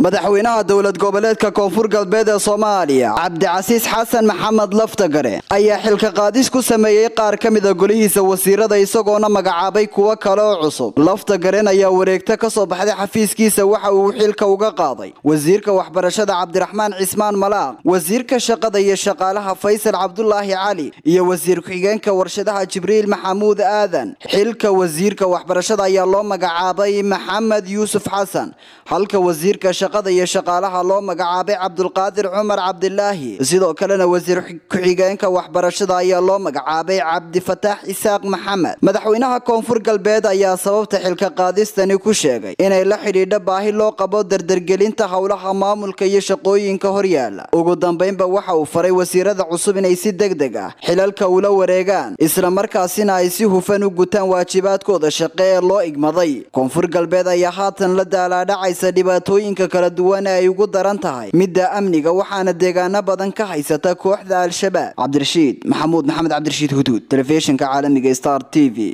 madaxweynaha dowlad goboleedka koonfur galbeed ee soomaaliya cabdicasiis xasan maxamed laftagare ayaa xilka qaadis ku sameeyey qaar ka mida golihiisa wasiirada isagoona magacaabay kuwo kale oo cusub laftagaren ayaa wareegto ka soo baxday xafiiskiisa waxa uu xilka uga qaaday wasiirka waxbarashada cabdiraxmaan cismaan malaaq wasiirka shaqada iyo shaqaalaha faysal cabdulaahi cali iyo wasiir ku-xigeenka warshadaha jibriil maxamuud aadan xilka wasiirka waxbarashada ayaa loo magacaabay maxamed yuusuf xasan halka wasiirka shaqada iyo shaqaalaha loo magacaabay cabdulqaadir cumar cabdilaahi sidoo kalena wasiir ku-xigeenka waxbarashada ayaa loo magacaabay cabdifataax isaaq maxamed madaxweynaha koonfur galbeed ayaa sababta xilka qaadistani ku sheegay inay la xidhiidho baahi loo qabo dardargelinta howlaha maamulka iyo shaqooyinka horyaala ugu dambeynba waxa uu faray wasiirada cusub inay si deg deg ah xilalka ula wareegaan islamarkaasina ay si hufan u gutaan waajibaadkooda shaqe ee loo igmaday koonfur galbeed ayaa haatan la daalaadhacaysa dhibaatooyinka kala duwan ee ay ugu daran tahay midda amniga waxaana deegaano badan ka haysata kooxda al-shabaab cabdirashiid maxamuud maxamed cabdirashiid huduud telefishinka caalamiga star t v